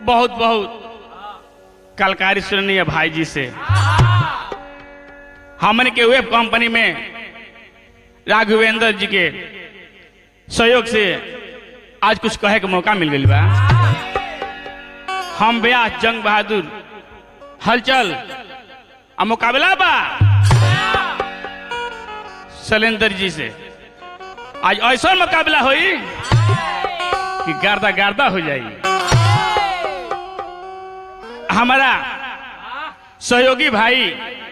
बहुत बहुत कलकारी सुननी है भाई जी से हमन के वेब कंपनी में राघवेंद्र जी के सहयोग से आज कुछ कहे के मौका मिल गई बा हम ब्याह जंग बहादुर हलचल आ मुकाबला बा शैलेंद्र जी से आज ऐसा मुकाबला होई कि गर्दा गर्दा हो जाई हमारा सहयोगी भाई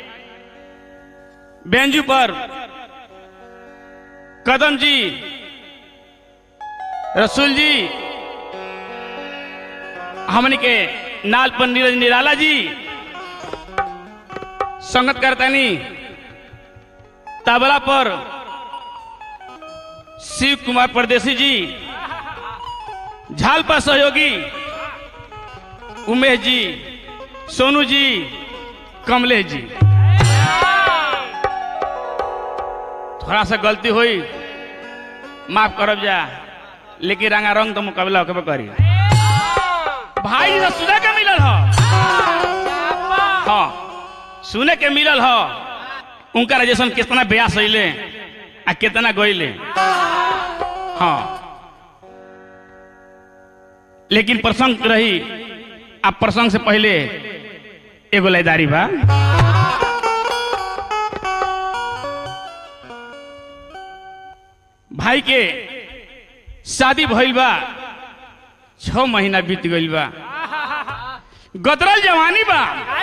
बेंजू पर कदम जी रसूल जी हमन के नाल पर नीरज निराला जी संगत करतानी तबला पर शिव कुमार परदेसी जी झाल पर सहयोगी उमेश जी सोनू जी कमलेश जी थोड़ा सा गलती हुई माफ करब जा लेकिन रंगा रंग तो मुकाबला होके करी भाई से सुने के मिलल हो हाँ सुने के मिलल हो उनका जैसन कितना ब्यास अले आ कितना गईले हाँ लेकिन प्रसंग रही आ प्रसंग से पहले एगो लयदारी बा भाई के शादी भइल बा छ महीना बीत गइल बा गदरल जवानी बा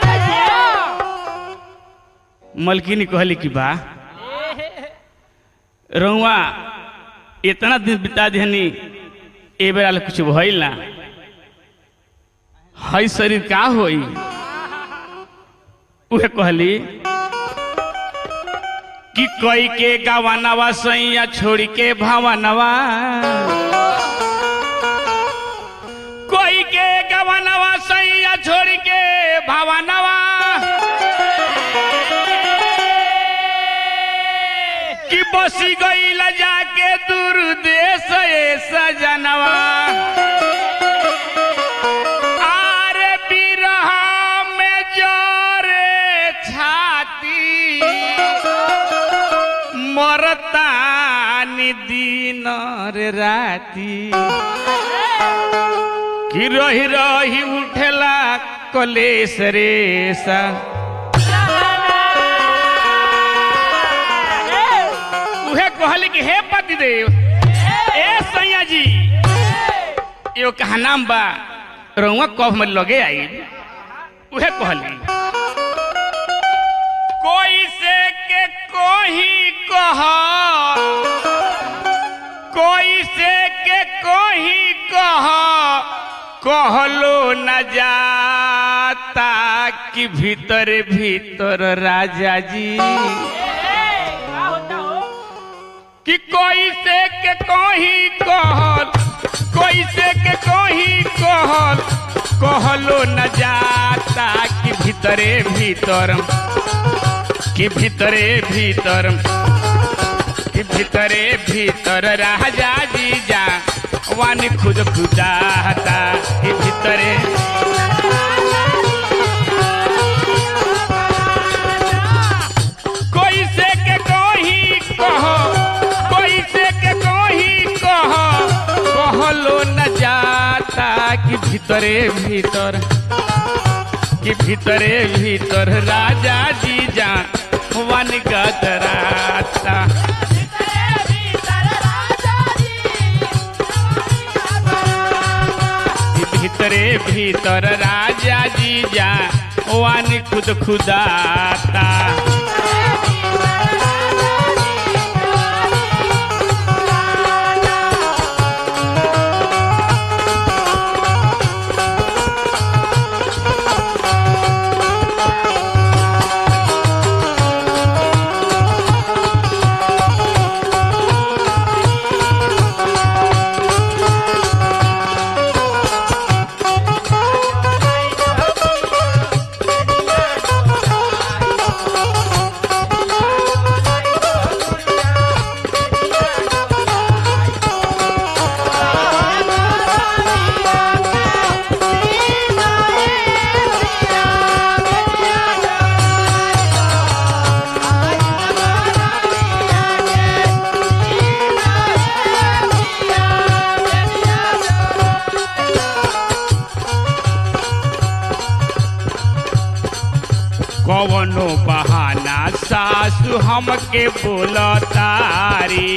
मलकिनी कहली कि बा रउआ इतना दिन बिता देहनी ए बेरा ले कुछ भइल ना हई शरीर का होई उहे कहली कि कोई के गवानवा सैया छोड़ के भावनवा कोई के गवानवा सैया छोड़ के भावनवा कि बसी गई जाके दूर देश ए सजनवा आरे बिरहा में जोरे छाती मरतानी दिन रे राती कि रही रही उठेला कलेश रेसा उहे कहली कि हे पतिदेव ए सैया जी यो कहा नाम बा रउआ कब में लगे आई उहे कहली कोई से के कोही कह कोई से के कोही कह कहलो न जाता कि भीतर भीतर राजा जी कि कोई से के कोही कहल कोई से के कोही कहल कहलो न जाता कि भीतरे भीतर कि भीतरे भीतर कि भीतरे भीतर राजा जी जा वानी खुद खुदाता कि भीतरे कोई से के कोही कहो कोई से के कोही कहो कहलो न जाता कि भीतरे भीतर कि भीतरे भीतर राजा जी जान वन गदराता कि भीतरे भीतर राजा जी जा वन खुद खुदाता कवनो बहाना सासु हमके बोलतारी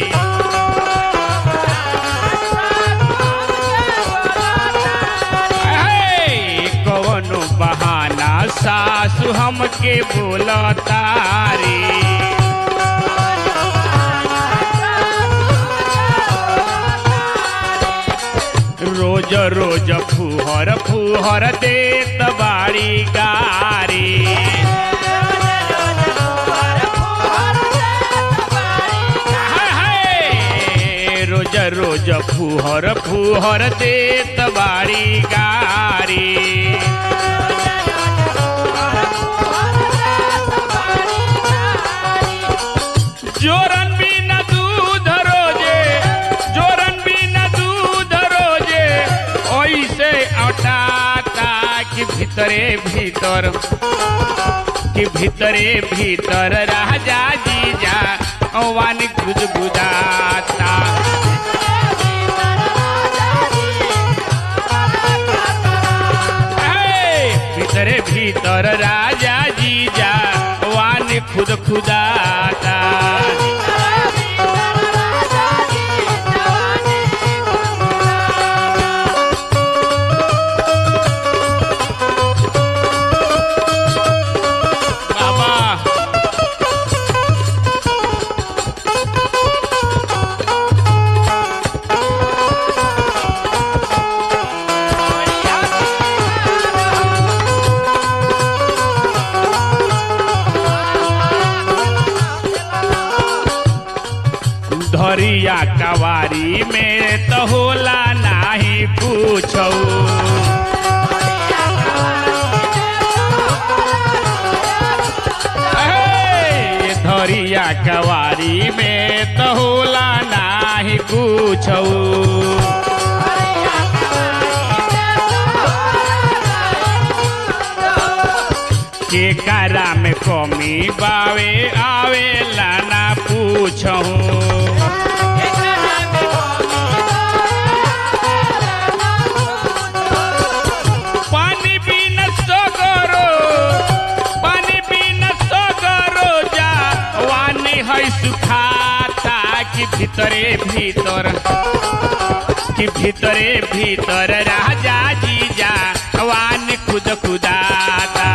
हे, कवनो बहाना सासु हमके बोलतारी रोज रोज फुहर फुहर देत बाड़ी गारी हाय, हाय, रोज रोज फुहर फुहर देत बाड़ी गारी जोरन बिना दूध रोजे जोरन बिना दूध रोजे ओइसे अटाता कि भीतरे भीतर कि भीतरे भीतर राजा जीजा वानी गुदगुदाता हे, भीतरे भीतर राजा जीजा वानी खुद खुदाता बाबा धरिया कवारी में तो होला नाही पूछौ हे, धरिया कवारी में तो होला नाही पूछौ के कारा में कमी बावे आवे लाना पूछहूँ पानी बिन सगरो पानी बिन सगरो जा वानी है सुखाता कि भीतरे भीतर कि भीतरे भीतर राजा जीजा वानी खुद खुदाता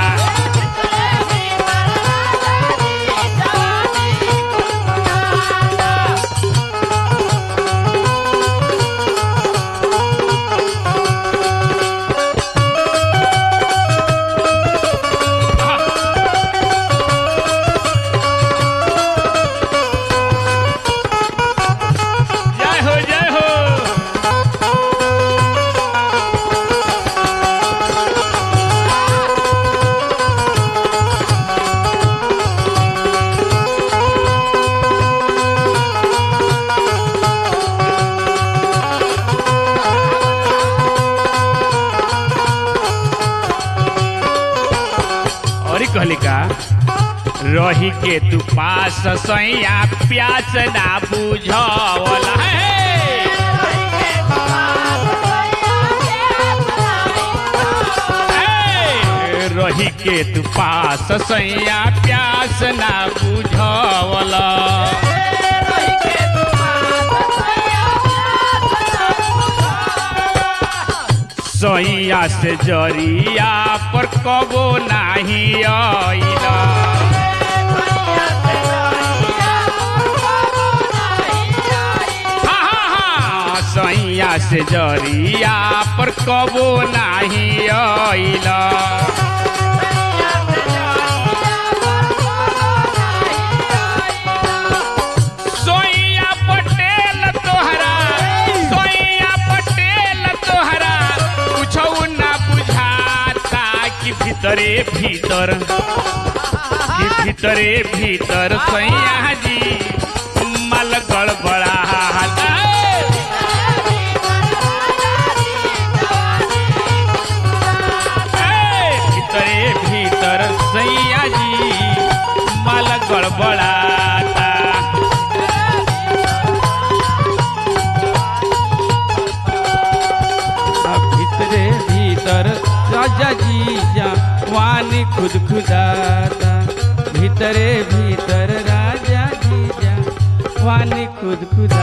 जय हो जय हो और कहली का रही के तू पास सैया प्यास ना बुझवला है ए, रही के तू पास सैया प्यास ना बुझवला सैया से जरिया पर कबो नाही आइला हाँ, हाँ, हाँ, सैया से जरिया पर कबो नाही आइला सोइया पटेल तोहरा सोइया पटेल तोहरा कुछौ ना बुझाता कि भीतरे भीतर कि भीतरे भीतर सैया जी मल गड़बड़ा भीतरे भीतर सैया जी मल गड़बड़ाता भीतरे भीतर राजा जी जा वानी खुद खुदा जवानी खुद खुदा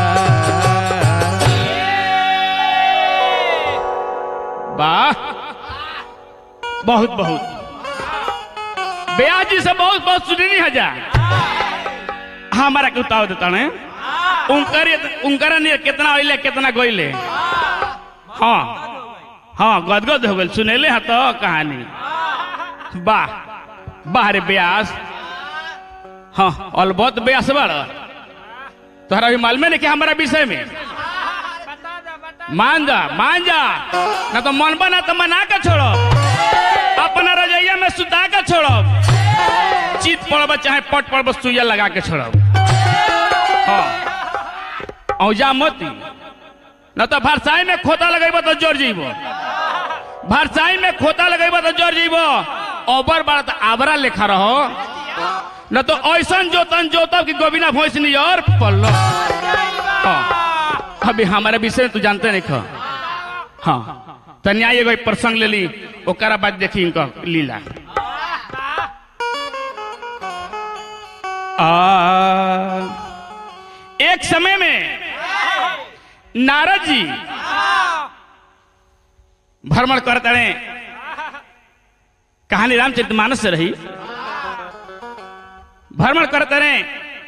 वाह बहुत बहुत ब्याज जी से बहुत बहुत सुननी हजा हमारा के उताव देता ने उनकर उनकर ने कितना अइले कितना गइले हाँ हाँ गदगद हो गइल सुनेले हा तो कहानी वाह वाह रे ब्यास हाँ अलबत ब्यास बड़ तोहरा भी मालूम नहीं कि हमारा विषय में मान जा मान जा ना तो मन बना तो मना के छोड़ो अपना रजैया में सुता के छोड़ो चित पड़ब चाहे पट पड़ब सुइया लगा के छोड़ब हाँ औजा मती न तो भरसाई में खोता लगेब तो जर जीब भरसाई में खोता लगेब तो जर जीब ओबर बार तो आबरा लेखा रहो न तो ऐसन जोतन जोतब कि गोबिना भैंस नहीं और पल्लो हाँ अभी हमारे विषय में तू जानते नहीं खा हाँ तो न्याय एगो प्रसंग ले ली ओकरा बाद देखी इनका लीला आ, एक समय में नारद जी भ्रमण करते रहे कहानी रामचरितमानस से रही भ्रमण करते रहे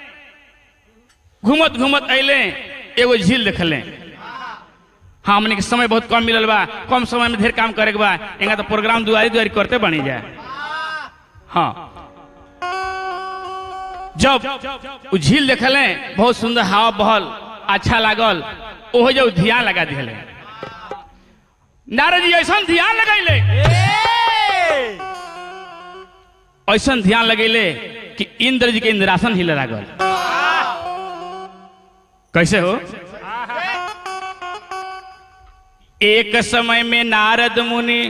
घूमत घूमत अले एगो झील देखले हाँ हमने के समय बहुत कम मिलल बा कम समय में ढेर काम करे के बा एंगा तो प्रोग्राम दुआरी दुआरी करते बनी जाए हाँ जब उ झील देखले बहुत सुंदर हवा बहल अच्छा लागल ओहो जब ध्यान लगा दिले नारद जी ऐसा ध्यान लगैले ऐसा ध्यान लगैले कि इंद्र जी के इंद्रासन हिले लागल कैसे हो एक समय में नारद मुनि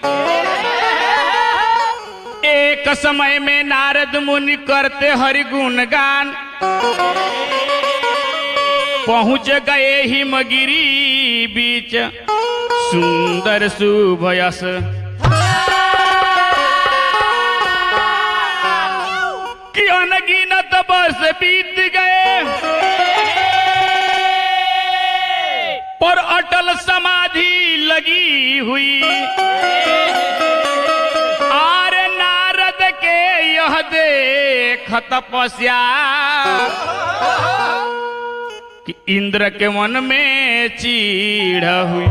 एक समय में नारद मुनि करते हरि गुणगान पहुंच गए हिमगिरी बीच सुंदर सुभयस कि अनगिनत वर्ष बीत गए पर अटल समाधि लगी हुई आर नारद के यह देख तपस्या कि इंद्र के मन में चीड़ हुई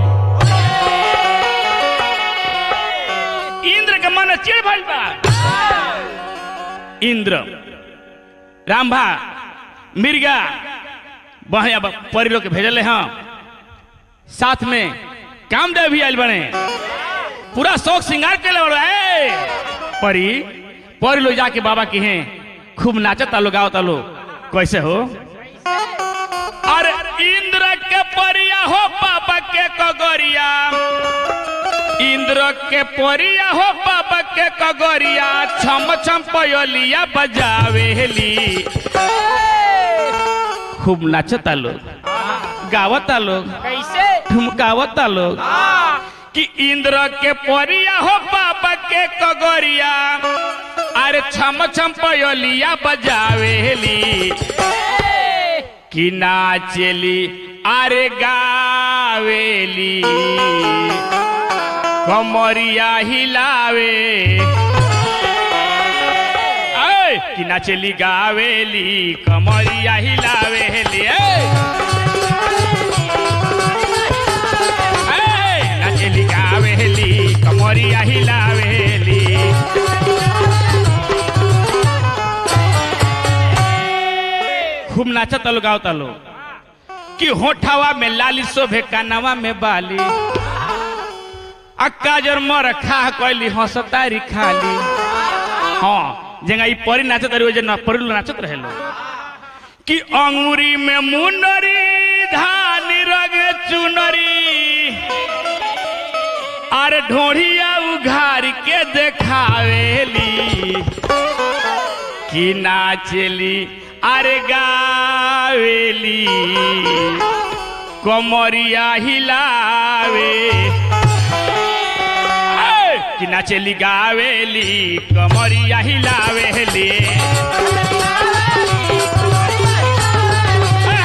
इंद्र के मन में चिड़ भइल बा इंद्र रामभा मिर्गा बढ़िया परी लोग के भेजले हाँ साथ में कामदेव भी आयल बने पूरा शौक श्रृंगार के ले परी परी लोग जाके बाबा की हैं खूब नाचता लोग गावता लोग कैसे हो अरे इंद्र के परिया हो बाबा के कगरिया इंद्र के परिया हो बाबा के कगरिया छम छम पयोलिया बजावेली खूब नाचता लोग गावता लोग कैसे ठुमकावता लोग कि इंद्र के परिया हो बाबा के कगरिया अरे छम छम पयोलिया बजावेली कि नाचेली अरे गावेली कमरिया हिलावे ऐ, कि नाचेली गावेली कमरिया हिलावेली ऐ। ऐ, नाचेली गावेली कमरिया हिलावेली खूब नाचता लोग गावता लोग कि होठवा में लाली शोभे कानवा में बाली अक्का जर मर खा कैली हंसतारी खाली हाँ जेंगा ई परी नाचत रही जे परी लोग नाचत रहे लोग कि अंगूरी में मुनरी धानी रग चुनरी अरे ढोढ़िया उघार के देखावेली कि नाचेली अरे गावेली कमरिया हिलावे ऐ, कि नाचेली गावेली कमरिया हिलावेली ऐ,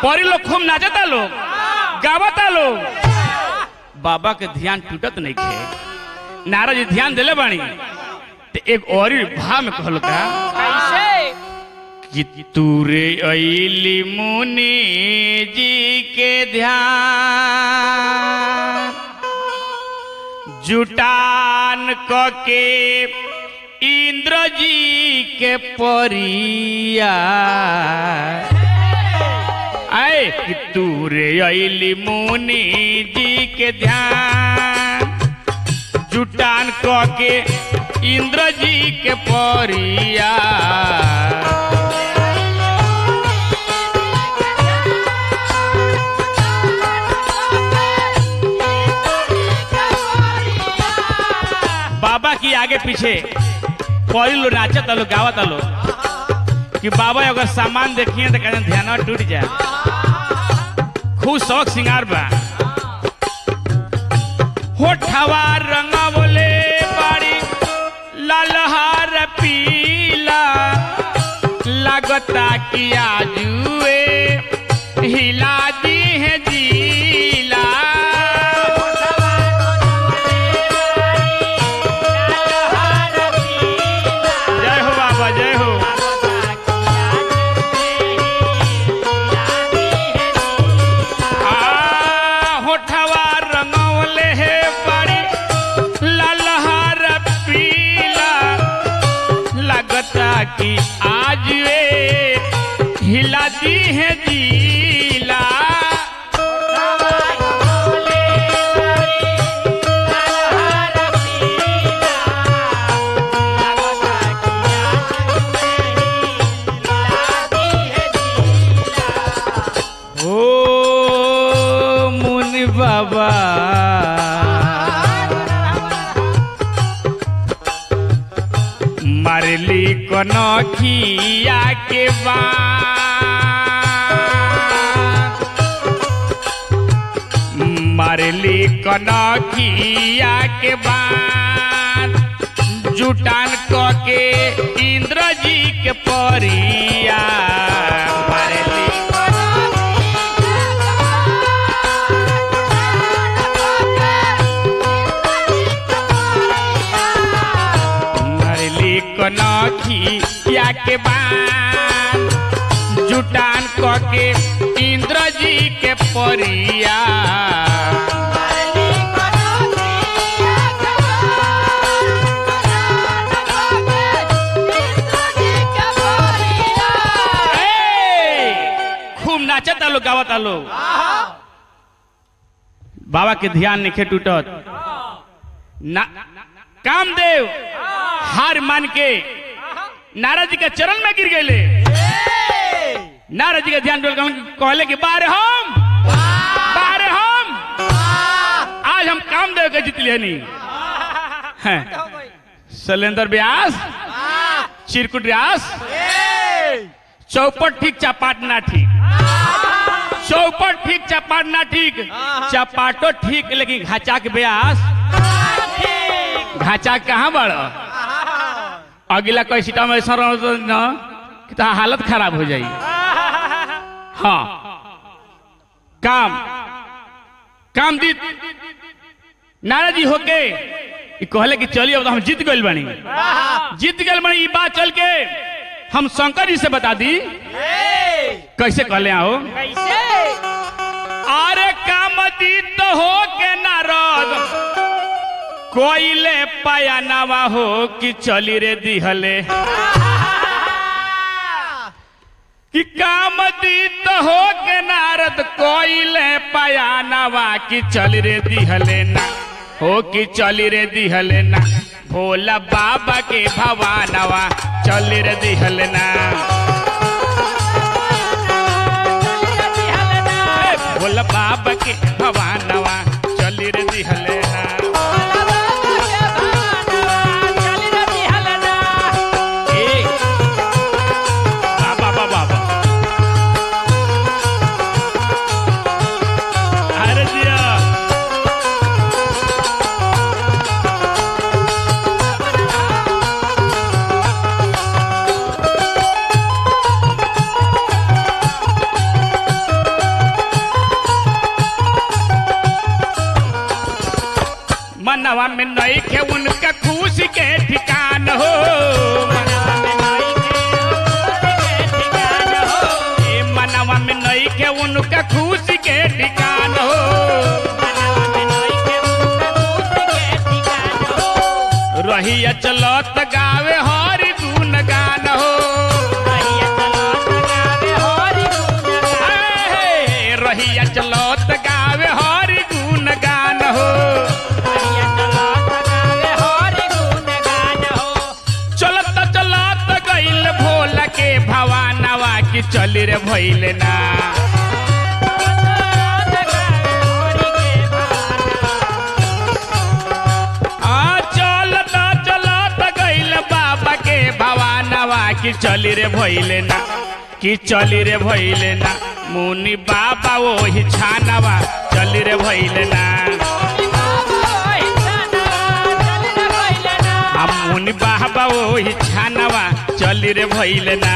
परी लोग खूब नाचता लोग गावता लोग बाबा के ध्यान टूटत नहीं खे नारद जी ध्यान दिले बानी ते एक और भाव में कहल का कैसे कि तूरे अली मुनि जी के ध्यान जुटान क के इंद्र जी के परिया आए कि तूरे अली मुनि जी के ध्यान जुटान क के इंद्र जी के परिया बाबा की आगे पीछे परी लो नाचत लो गावत लो कि बाबा अगर सामान देखिए तो कहते ध्यान टूट जाए खूब शौक सिंगार बा होठवा रंगवले बाड़ी लालहार पीला लगता कि आजुए हिला दी है जीला जय हो बाबा जय हो आ होठवा रंगवले हे बड़ी लालहार पीला लगता कि आज वे हिला दी है जीला ओ मुनि बाबा मारली कनखिया के बान मारली कनखिया के बान जुटान क के इंद्र जी के परिया मारली मरली कनखी या के बान जुटान क के इंद्र जी के परिया ए, खूब नाचता लोग गावता लोग बाबा के ध्यान नहीं टूटत ना कामदेव हार मान के नारद जी के चरण में गिर गए नारद जी का ध्यान डोल के कहले कि बारे हम बारे हम आज हम कामदेव के जीत लिए नहीं हैं। शैलेंद्र व्यास चिरकुट व्यास चौपट ठीक चपाट ना ठीक चौपट ठीक चपाट ना ठीक चपाटो ठीक लेकिन घाचाक व्यास घाचा कहाँ बड़ अगला कोई सीटा में ऐसा रहो तो न कि तो हालत खराब हो जाई हाँ काम काम दी नाराज जी होके ई कहले कि चलिए अब तो हम जीत गइल बानी जीत गइल बानी ई बात चल के हम शंकर जी से बता दी कैसे कहले आओ कैसे अरे काम दी तो हो के नारद कोइले पाया नवा हो कि चली रे दिहले कि काम दी तो हो के नारद कोइले पाया नवा कि चल रे दिहले ना हो कि चली रे दिहले ना भोला बाबा के भवानवा चल रे दिहले ना ए, भोला बाबा के भवानवा चल रे दिहले ना ए, बाबा बाबा बाबा अरे दिया मनवा में नई के उनका खुशी के ठिकान हो ए मनवा में नई के उनका खुशी के ठिकान हो रहिया चलत गावे हरि गुण गान हो हे, रहिया चलत गावे हरि गुण गान हो चलत चलत गइल भोला के भवानवा की चली रे भइले ना आ चलत चलत गइल बाबा के भवानवा की चली रे भइले ना की चली रे भइले ना मुनि बाबा ओही छानवा चली रे भइले ना हम मुनि बाबा ओही छानवा चली रे भइले ना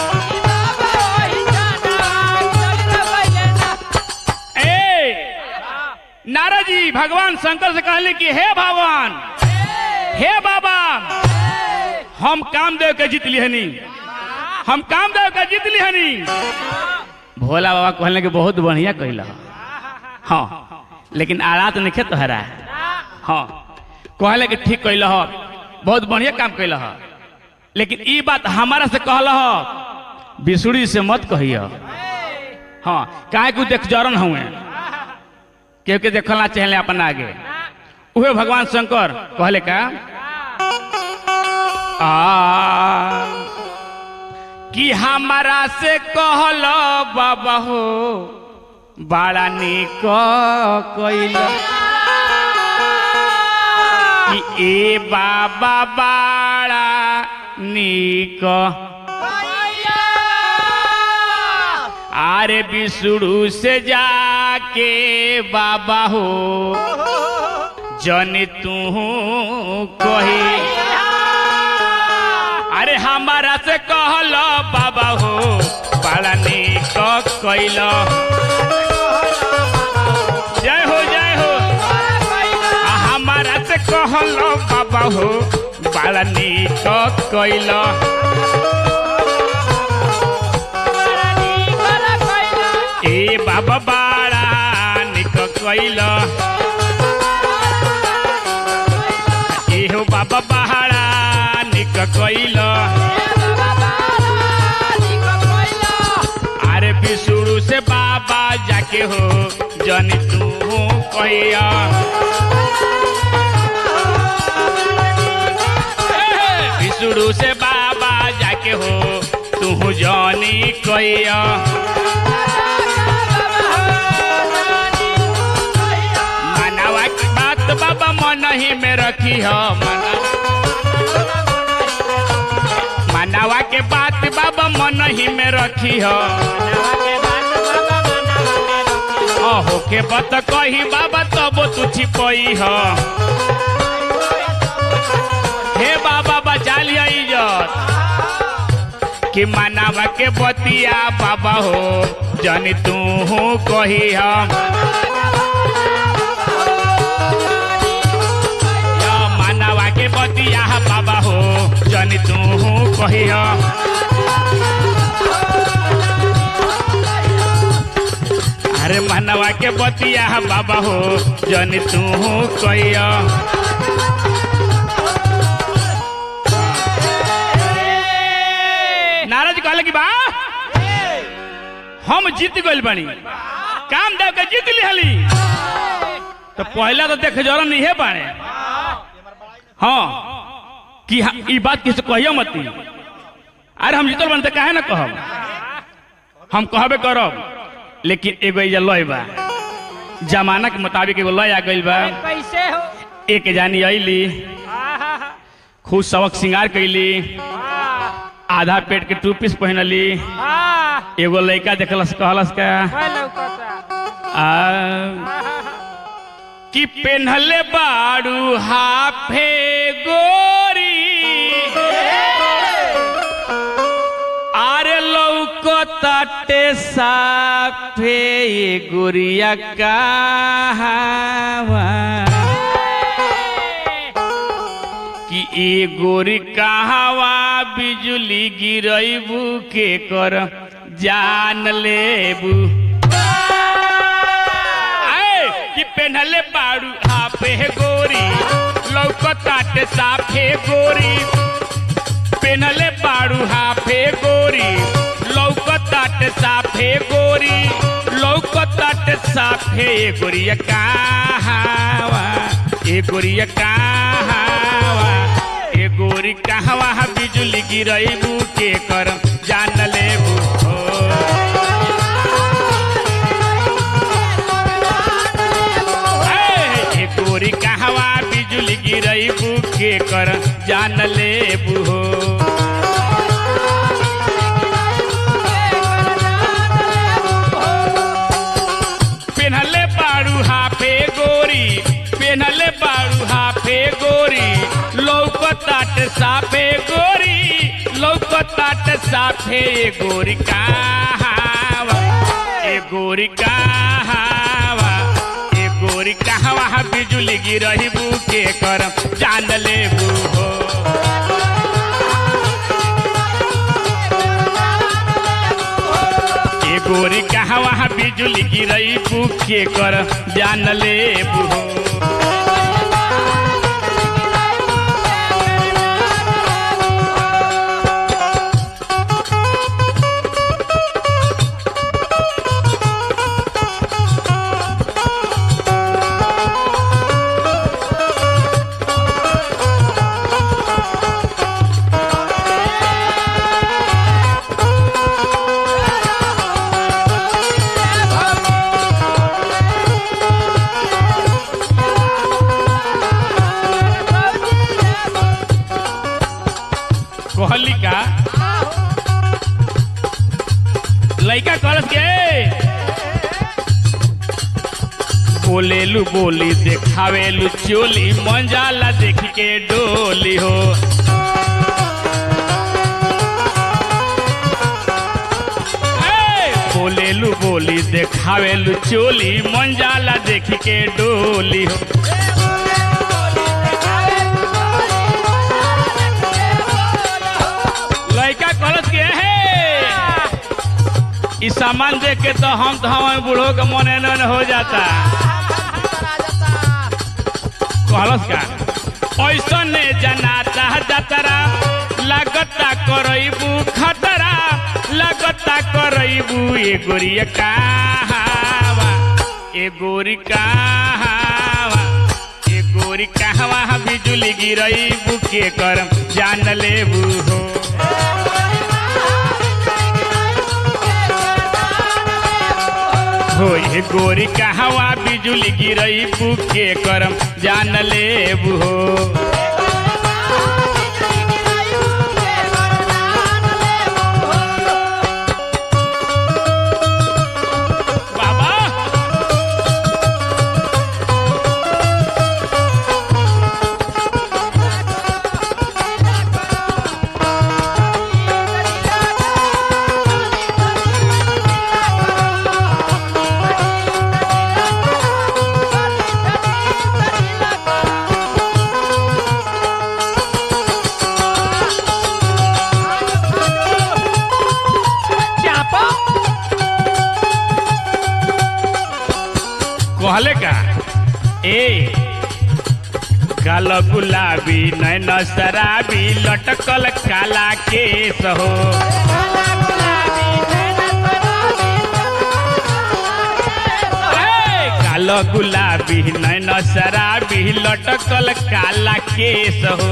ए नारद जी भगवान शंकर से कहले कि हे भगवान हे बाबा हम कामदेव के जीत लिहनी हम कामदेव के जीत लिहनी भोला बाबा कहले कि बहुत बढ़िया कहला हाँ लेकिन आरात नहीं खे तोहरा हाँ कहले कि ठीक कहल ह बहुत बढ़िया काम कैल ह लेकिन ई बात हमारा से कहल ह बिसुड़ी से मत कहिय हाँ काहे कि देख जरन हुए केहू के देखला चाहले अपन आगे उहे भगवान शंकर कहले का आ कि हमारा से कहल बाबा हो बड़ा निक कैल कि ए बाबा बड़ा निक आरे बिसुड़ू से जाके बाबा हो जन तू कही अरे हमारा से कहल बाबा हो बड़ा निक कैल जय हो जय हो आ हमारा से कहल बाबा हो बड़ा निक कैल ए बाबा बड़ा निक कैल एहो बाबा बड़ा निक कैल अरे बिसुड़ू से बाबा जाके हो जन तू कहिया बिसुड़ू से बाबा जाके हो तू जनी कहिया मनावा की बात बाबा मन ही में रखी हो मना मनावा के बात बाबा मन ही में रखी हो अहो के बत कही बाबा तब तू छिपई हो हे बाबा बचा लिया इज्जत कि मनावा के बतिया बाबा हो जन तू कही हम या मानवा के बतिया बाबा हो जन तू कही अरे मानवा के बतिया बाबा हो जन तू कही नाराज कहले कि बा हम जीत गइल बानी काम देव के जीत लिहली तो पहला तो देख जरन नहीं है बाड़े हाँ कि हा- ई बात किसी कहियो मत अरे हम जीतल बनते काहे ना कहब हम कहबे करब लेकिन एगो एजा लय बा जमाना के मुताबिक एगो लय आ गइल बा कैसे हो एक जानी अइली आहा, खूब सबक श्रृंगार कैली आह, आधा पेट के टू पीस पहनली आह, एगो लड़का देखलस कहलस का वह लौकता। आ, आहा, कि पेन्हले बाड़ू हाफे गोरी आरे लौकताटे साफे ये गोरिया कहवा ई गोरी कहवा बिजुली गिरैबू के कर जान लेबू आए कि पेन्हले बाड़ू हाफे गोरी लौकताटे साफे गोरी पेन्हले बाड़ू हाफे गोरी लौकताटे साफे गोरी लौकताटे साफे ए गोरिया कहावा ए गोरिया कहावा ए गोरी कहवा बिजुली गिरैबू के कर जान लेबू हो ए गोरी कहवा बिजुली गिरैबू के कर जान लेबू हो पेन्हले बाड़ू हाफे गोरी पेन्हले बाड़ू हाफे गोरी लौकताट साफे गोरी लौकताट साफे ए गोरी कहावा ए गोरी कहावा ए गोरी कहवा बिजुली गिरहिबू के कर जान लेबू हो ए गोरी कहवा बिजुली गिरहिबू के कर जान लेबू हो कहली का लइका कहलस के बोलेलू बोली देखावेलू चोली मंजाला देख के डोली हो ए, बोलेलू बोली देखावेलू चोली मंजाला देख के डोली हो लइका कहलस के हे ई सामान देख के तो हम तो हम बूढ़ो के मने न हो जाता कहलस का ऐसने जनाता जतरा लगता करैबू खतरा लगता करैबू ए गोरिया कहावा ए गोरी कहावा ए गोरी कहवा बिजुली गिरैबू के कर जान लेबू हो हो ए गोरी कहवा बिजुली गिरैबू के करम जान लेबू हो बाबा कहले का ए काल गुलाबी नैन शराबी लटकल काला केस हो ए, काल गुलाबी नैन शराबी लटकल काला केस हो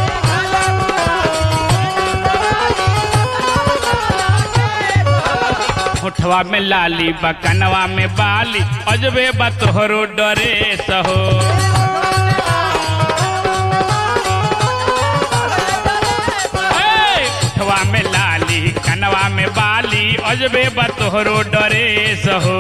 होठवा में लाली बकनवा में बाली अजबे बा तोहरो डरे सहो ए, होठवा में लाली कनवा में बाली अजबे बा तोहरो डरे सहो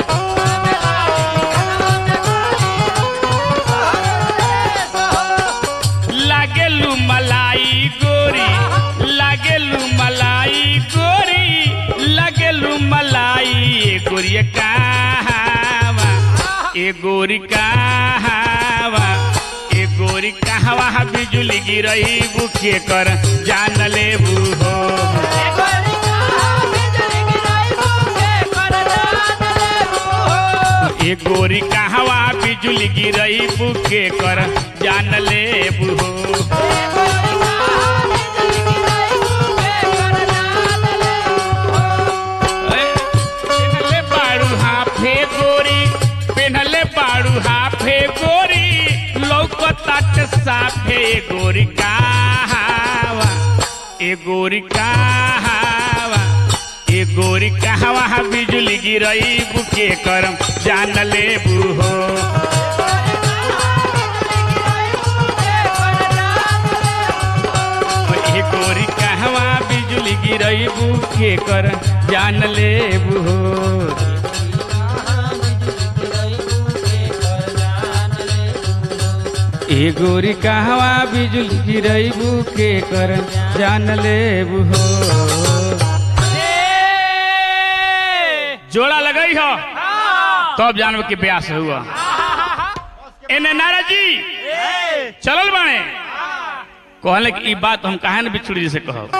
लागेलू मलाई गोरी लागेलू मलाई गोरी लागेलू मलाई ए गोरी कहावा ए गोरी कहावा ए गोरी कहवा बिजुली गिरही बुखे कर जान लेबू हो ए गोरी कहवा बिजुली गिरही बुखे कर जान लेबू हो ए, पेन्हले बाड़ू हाफे गोरी पेन्हले बाड़ू हाफे गोरी लौकताट साफे ए गोरी कहवा ए गोरी कहवा ए गोरी कहवा बिजुली गिरई बुके करम जान लेबू हो ए गोरी कहवा बिजुली गिरई बुके कर जान लेबू हो ए गोरी कहवा बिजुली गिरई बुके कर जान लेबू हो जोड़ा लगई हो तब जानब के ब्यास हुआ एने नाराज जी चलल बाणे कहले कि ई बात हम काहे न बिछुड़ी जी से कहब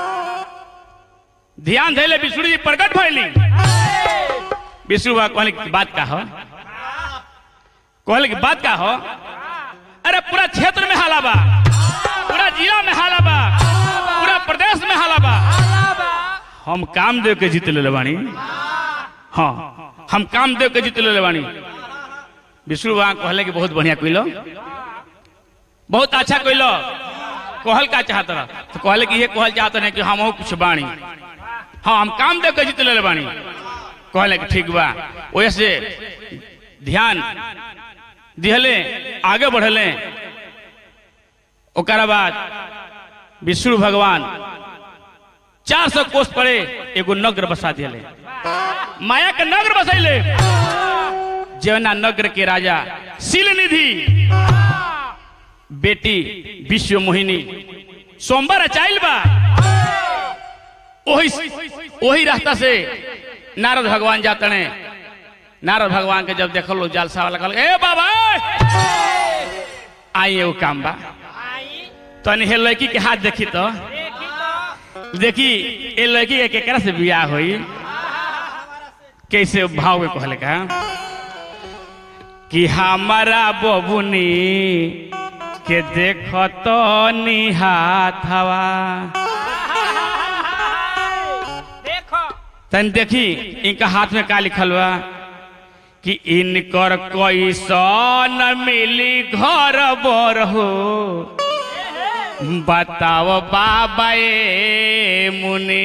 ध्यान धैले बिछुड़ी जी प्रकट भइली विष्णु बाबा कहले कि बात का हो कहले कि बात का हो अरे पूरा क्षेत्र में हाला बा पूरा जिला में हाला बा पूरा प्रदेश में हाला बा हम कामदेव के जीत ले बानी हाँ हम कामदेव के जीत ले बानी विष्णु बाबा कहले कि बहुत बढ़िया कइलो बहुत अच्छा कइलो कहल का चाहत रह तो कहले कि ये कहल चाहत नहीं कि हम कुछ बानी हाँ हम कामदेव के जीत ले बानी कहले कि ठीक बा वैसे ध्यान दिहले आगे बढ़ले ओकरा बाद विष्णु भगवान चार सौ कोष पड़े एगो नगर बसा दिले माया के नगर बसैले जवना नगर के राजा शिल निधि बेटी विश्व मोहिनी सोमवार अचाइल बा ओही ओही रास्ता से नारद भगवान जातने नारद भगवान के जब देखल लोग जालसा वाला कहल ए बाबा आई एगो काम बा तनी हे लड़की के हाथ देखी तो देखी ए लड़की के केकरा से बियाह होई कैसे भाव में कहले का कि हमारा बबुनी के देखो तो निहाथवा देखो तन देखी इनका हाथ में का लिखल बा कि इनकर कैसन मिली घर बर हो बताओ बाबा ए मुनि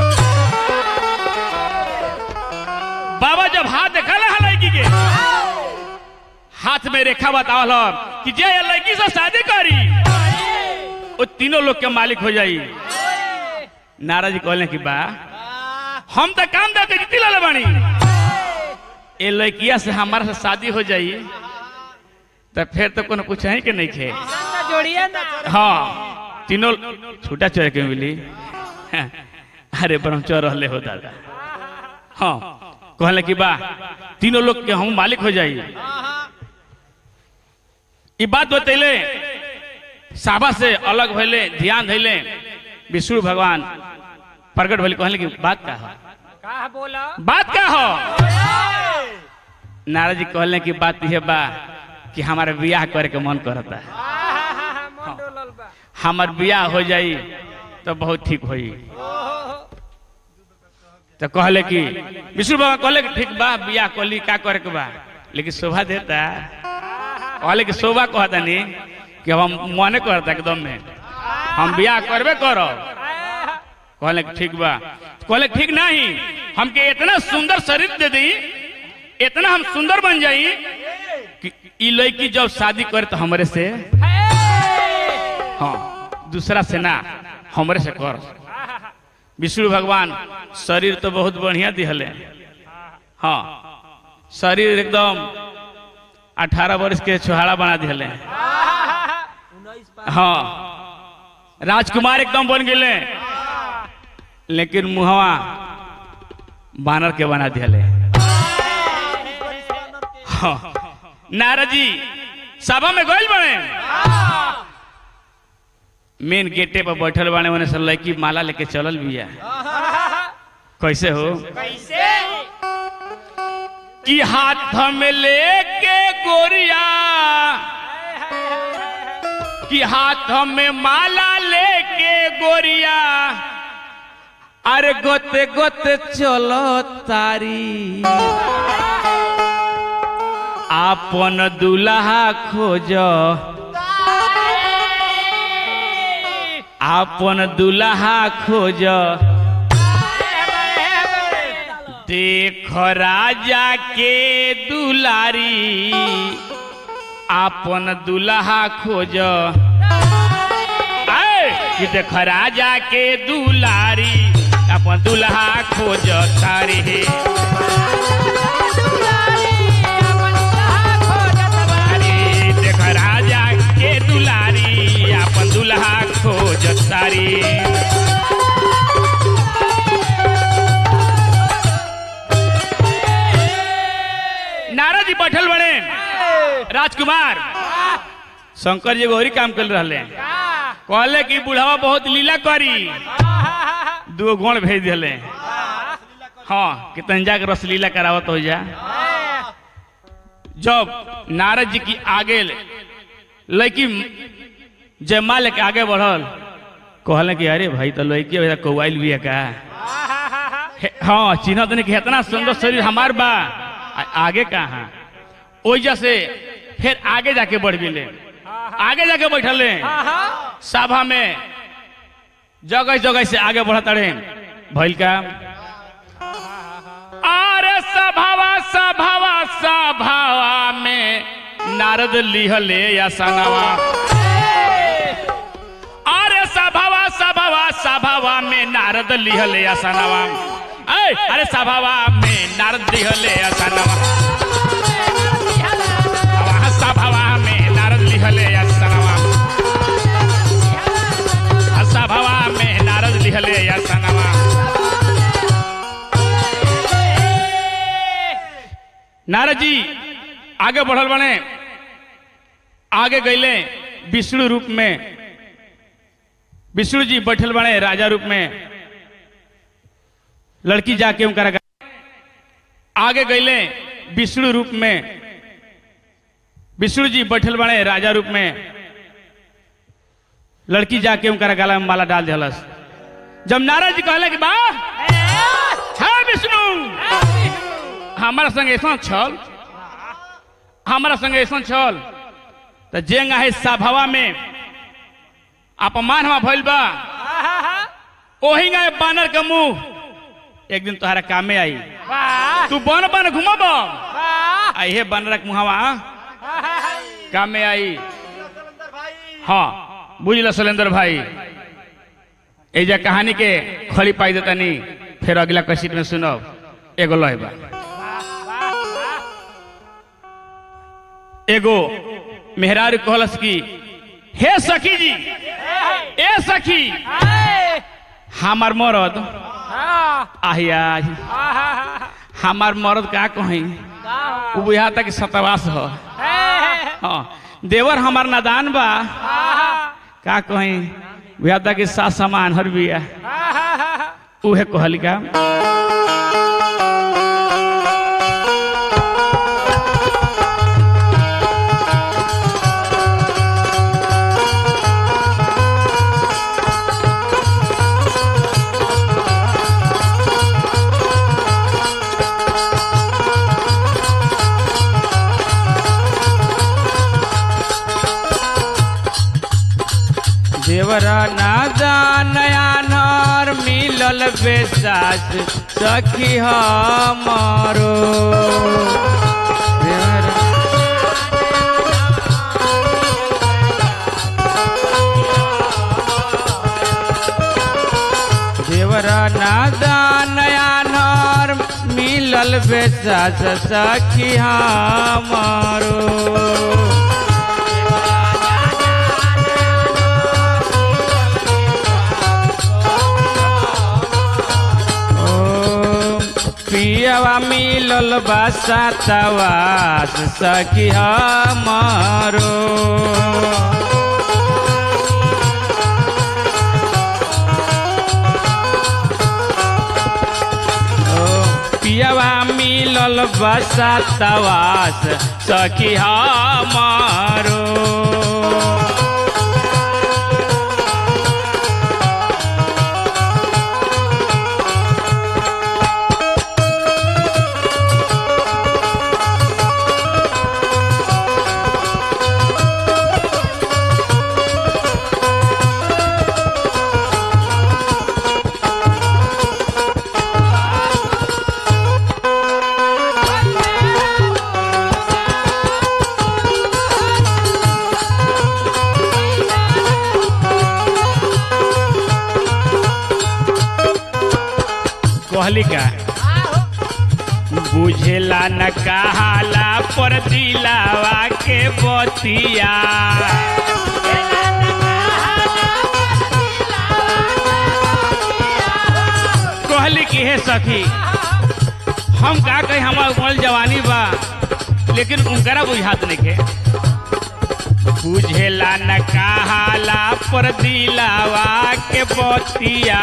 बाबा जब हाथ देखल है लड़की के हाथ में रेखा बतावल ह कि जे ये लड़की से शादी करी वो तीनों लोग के मालिक हो जाई नाराज जी कहले कि बा हम तो काम दे के जीती लाले बानी ए लड़किया से हमारा से शादी हो जाई तो फिर तो कोनो कुछ है कि नहीं खे ना जोड़िए ना हाँ तीनों छूटा चोर के मिली अरे ब्रह्मचोर रहले हो दादा हाँ कहले कि बा तीनों लोग के हम मालिक हो जाई ई बात बतैले साबा से अलग भइले ध्यान धैले विष्णु भगवान प्रकट भइले कहले कि बात का हो कहा बोला बात का हो नारद जी कहले कि बात यह बा कि हमारा बियाह करे के मन करता है मन डोलल बा हमार बियाह हो जाई तो बहुत ठीक होई तो कहले कि विष्णु बाबा कहले कि ठीक बा बियाह कली का करे के बा लेकिन शोभा देता कहले कि शोभा कहता नहीं कि हम मने करता एकदम में हम बियाह करबे करब कहले कि ठीक बा कहले कि ठीक नहीं हमके इतना सुंदर शरीर दे दी इतना हम सुंदर बन जाई कि ई लड़की जब शादी करे तो हमरे से हाँ दूसरा से ना हमरे से कर विष्णु भगवान शरीर तो बहुत बढ़िया दिहले हाँ शरीर एकदम अठारह वर्ष के छोहाड़ा बना दिहले हाँ राजकुमार एकदम बन गए लेकिन मुहवा बानर के बना दिहले हाँ नारद जी सभा में गइल बने मेन गेटे पर बैठल बाने ओने से लड़की माला लेके चलल बिया कैसे हो कैसे कि हाथ में लेके गोरिया कि हाथ में माला लेके गोरिया अरे गोते गोते चलो तारी आपन दुल्हा खोज आपन दुल्हा खोज देख राजा के दुलारी आपन दुल्हा खोज ऐ, कि देख राजा के दुलारी अपन दुल्हा खोज तारी अरे देख राजा के दुलारी अपन दुल्हा खोज तारी नारद जी बैठल बड़े राजकुमार शंकर जी गौरी काम कर रहे कहले कि बुढ़ावा बहुत लीला करी दो गुण भेज दिले हाँ कि तंजा के रस लीला करावत हो जा जब नारद जी की आगे लड़की जयमाल के आगे बढ़ल कहले कि अरे भाई तो लड़की अभी तक कौआइल भी है का हे- हाँ चिन्ह तने कि इतना सुंदर शरीर हमार बा आ- आगे कहाँ ओइजा से फिर आगे जाके बढ़ गेले आगे जाके बैठले सभा में जगह जगह से आगे बढ़त रहे भइल का अरे सभावा सभावा सभावा में नारद लिहले या सनावा अरे सभावा सभावा सभावा में नारद लिहले या सनावा ऐ, अरे सभावा में नारद लिहले या सनावा सभावा सभावा में नारद लिहले या सनावा सभावा में नारद लिहले या सनावा नारद जी आगे बढ़ल बने आगे गईले विष्णु रूप में विष्णु जी बैठल बने राजा रूप में लड़की जाके उनका आगे गईले विष्णु रूप में विष्णु जी बैठल बने राजा रूप में लड़की जाके उनका गला में माला डाल दिलस जब नारद जी कहले कि बा है विष्णु हमारा संग ऐसा छल हमारा संग ऐसा छल तो जेंगा है सभावा में अपमान हमा भइल बा ओही गए बानर के मुंह एक दिन तोहरा कामे आई तू बन बन घुमब आइहे बानर के मुहवा कामे आई हाँ बुझल शैलेंद्र भाई एजा कहानी के खड़ी पाई देतानी फिर अगला कसीट में सुनब एगो लय बा एगो मेहरारू कहलस की हे सखी जी ए सखी हमार मरद आहिया हमार मरद का कहीं उ बुझा तक सतवास हो हाँ देवर हमार नादान बा का कहीं बुझा तक सा सामान हर बिया उहे कहल का देवरा नादा नया नर मिलल बेसास सखी हमारो देवरा देवरा नादा नया नर मिलल बेसास सखी हमारो ओ, पियवा मिलल बासा तवास सखी हमारो बसतवास सखी हमारो कहली का बुझेला न कहाला पर दिलावा के बतिया कहली कि हे सखी हम का कही हमार उमर जवानी बा लेकिन उनकरा बुझात नहीं के बुझेला न कहाला पर दिलावा के बतिया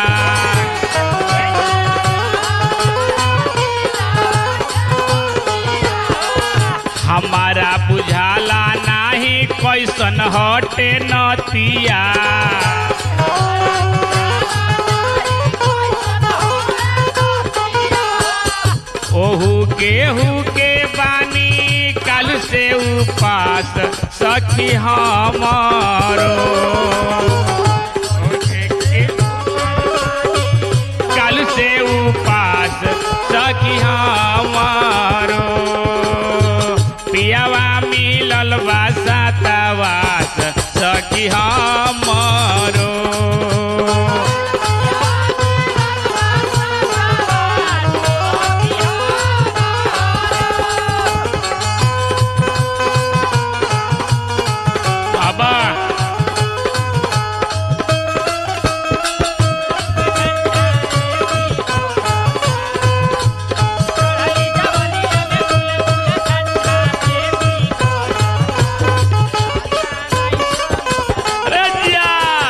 हमारा बुझाला नाही कैसन हटे नतिया ओहू केहू के बानी काल से उपास सखी हमारो काल से उपास सखी हमारो पियावा मिलल बा सातावास सखी हमारो बाबा अरे जिया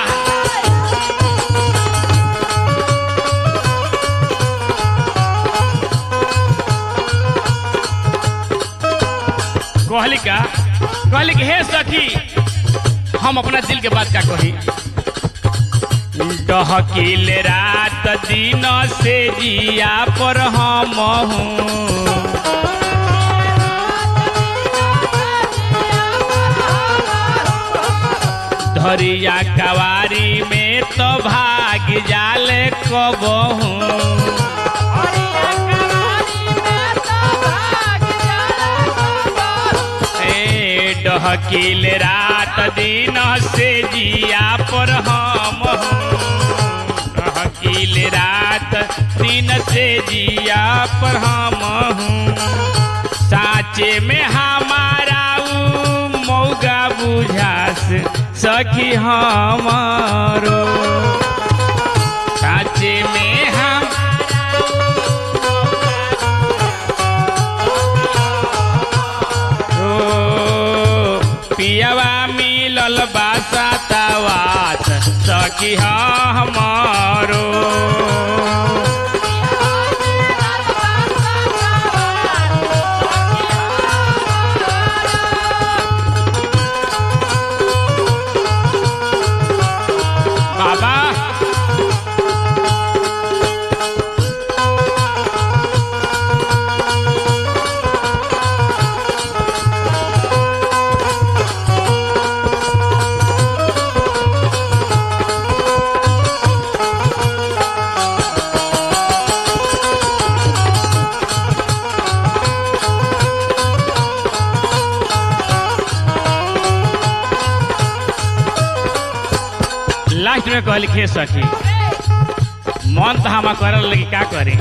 कहली का कहली कि हे सखी हम अपना दिल के बात का कही डहकील रात दिन से जिया पर हम हूँ धरिया कवारी में तो भाग जाले कबहू ए डहकील रात दिन से जिया पर हम हूँ डहकील रात दिन से जिया पर हम हूँ साचे में हमारा ऊ मौगा बुझास सखी हमारो साचे में हम ओ पियावा मिलल बासा तवास सखी हमारो बाबा लास्ट में कहल खे सखी मन तो हम करल लगी का करी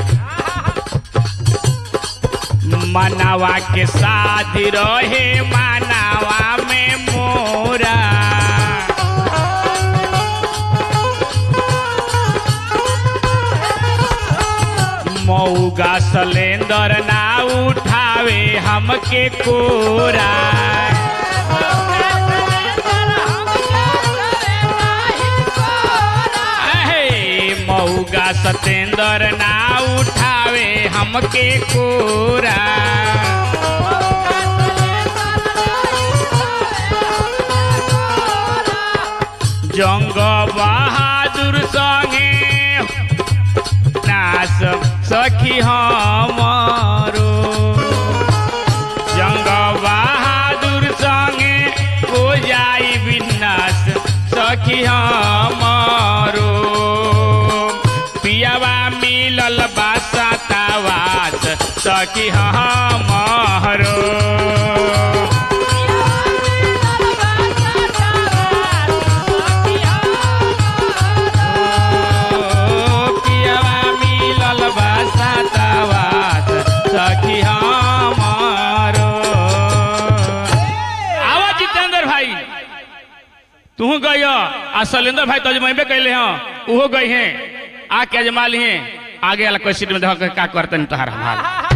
मनावा के साथ रहे मनावा में मोरा मऊगा सलेंदर ना उठावे हमके कोरा अहे मऊगा सतेंदर ना उठावे हम हमके कोरा जंग बहादुर संगे नास सखी हमारो जंग बहादुर संगे हो जाई विनाश सखी हमारो पियावा मिलल बासा तावास सखी हमारो पियावा मिलल बासा तावास सखी हमारो आवा जितेंद्र भाई तू गई आ शैलेंद्र भाई तो अजमेबे कैले हैं उहो गई हैं आके अजमा ली हैं आगे वाला क्वेश्चन में देखो का करते हैं तोहार हाल